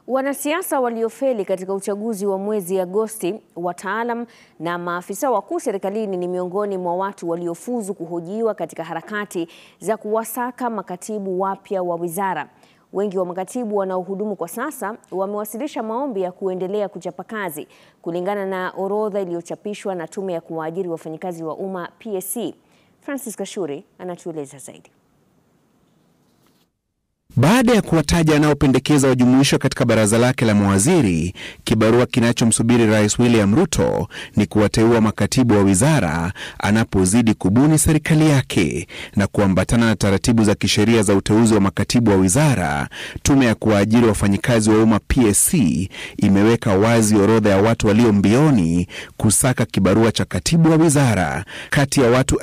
Wanasiasa waliofeli katika uchaguzi wa mwezi Agosti, wataalam na maafisa wakuu serikalini ni miongoni mwa watu waliofuzu kuhojiwa katika harakati za kuwasaka makatibu wapya wa wizara. Wengi wa makatibu wanaohudumu kwa sasa wamewasilisha maombi ya kuendelea kuchapa kazi kulingana na orodha iliyochapishwa na Tume ya Kuwaajiri Wafanyikazi wa Umma PSC. Francis Kashuri anatueleza zaidi. Baada ya kuwataja anaopendekeza wajumuishwa katika baraza lake la mawaziri, kibarua kinachomsubiri Rais William Ruto ni kuwateua makatibu wa wizara anapozidi kubuni serikali yake na kuambatana na taratibu za kisheria za uteuzi wa makatibu wa wizara. Tume ya kuwaajiri wafanyikazi wa umma PSC imeweka wazi orodha ya watu walio mbioni kusaka kibarua cha katibu wa wizara. Kati ya watu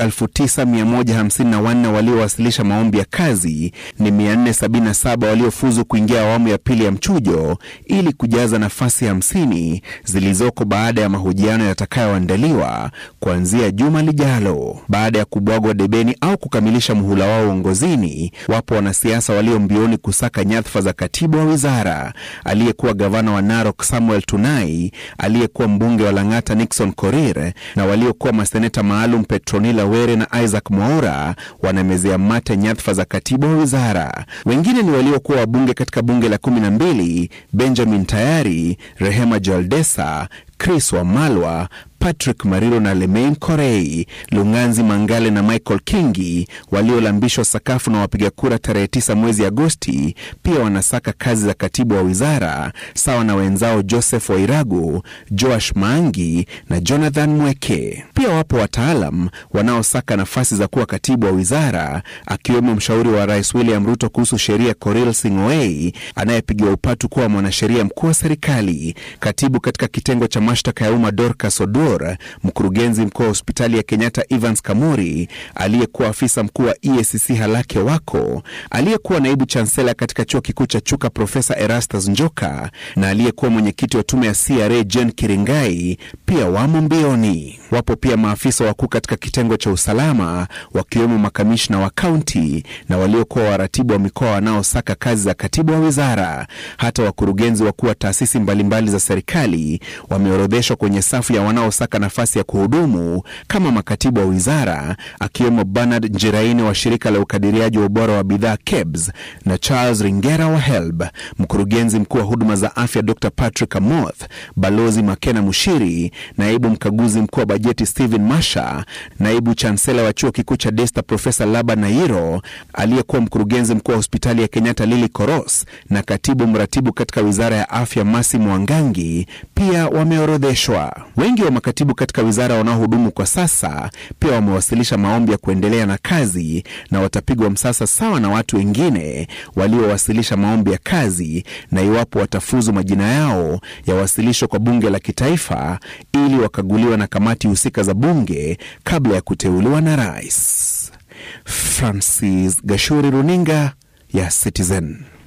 9154 waliowasilisha maombi ya kazi ni 470 saba waliofuzu kuingia awamu ya pili ya mchujo ili kujaza nafasi hamsini zilizoko baada ya mahojiano yatakayoandaliwa kuanzia juma lijalo. Baada ya kubwagwa debeni au kukamilisha muhula wao uongozini, wapo wanasiasa walio mbioni kusaka nyadhifa za katibu wa wizara. Aliyekuwa gavana wa Narok Samuel Tunai, aliyekuwa mbunge wa Lang'ata Nixon Korir na waliokuwa maseneta maalum Petronila Were na Isaac Mwaura wanamezea mate nyadhifa za katibu wa wizara. Wengine ni waliokuwa wabunge katika bunge la kumi na mbili Benjamin Tayari, Rehema Jaldesa, Chris Wamalwa, Patrick Mariro na Lemain Korei, Lunganzi Mangale na Michael Kingi waliolambishwa sakafu na wapiga kura tarehe 9 mwezi Agosti, pia wanasaka kazi za katibu wa wizara sawa na wenzao Joseph Wairagu, Joash Maangi na Jonathan Mweke. Pia wapo wataalam wanaosaka nafasi za kuwa katibu wa wizara, akiwemo mshauri wa Rais William Ruto kuhusu sheria Korir Sing'oei anayepigiwa upatu kuwa mwanasheria mkuu wa serikali, katibu katika kitengo cha mashtaka ya umma Dorcas Oduor, mkurugenzi mkuu wa hospitali ya Kenyatta Evans Kamuri, aliyekuwa afisa mkuu wa EACC Halake Wako, aliyekuwa naibu chansela katika chuo kikuu cha Chuka Profesa Erastus Njoka na aliyekuwa mwenyekiti wa tume ya CRA Jen Kiringai pia wamo mbioni. Wapo pia maafisa wakuu katika kitengo cha usalama wakiwemo makamishna wa kaunti na waliokuwa waratibu wa mikoa wanaosaka kazi za katibu wa wizara. Hata wakurugenzi wakuu wa taasisi mbalimbali za serikali wameorodheshwa kwenye safu ya wanaosaka nafasi ya kuhudumu kama makatibu wa wizara, akiwemo Bernard Njiraini wa shirika la ukadiriaji wa ubora wa bidhaa KEBS na Charles Ringera wa HELB, mkurugenzi mkuu wa huduma za afya Dr Patrick Amoth, balozi Makena Mushiri, naibu mkaguzi mkuu wa bajeti Stephen Masha, naibu chansela wa chuo kikuu cha Desta Profesa Laba Nairo, aliyekuwa mkurugenzi mkuu wa hospitali ya Kenyatta Lili Koros na katibu mratibu katika wizara ya afya Masi Mwangangi pia wameorodheshwa. Wengi wa makatibu katika wizara wanaohudumu kwa sasa pia wamewasilisha maombi ya kuendelea na kazi na watapigwa msasa sawa na watu wengine waliowasilisha maombi ya kazi, na iwapo watafuzu, majina yao yawasilishwa kwa bunge la kitaifa ili wakaguliwa na kamati husika za bunge kabla ya kuteuliwa na rais. Francis Gashuri, runinga ya Citizen.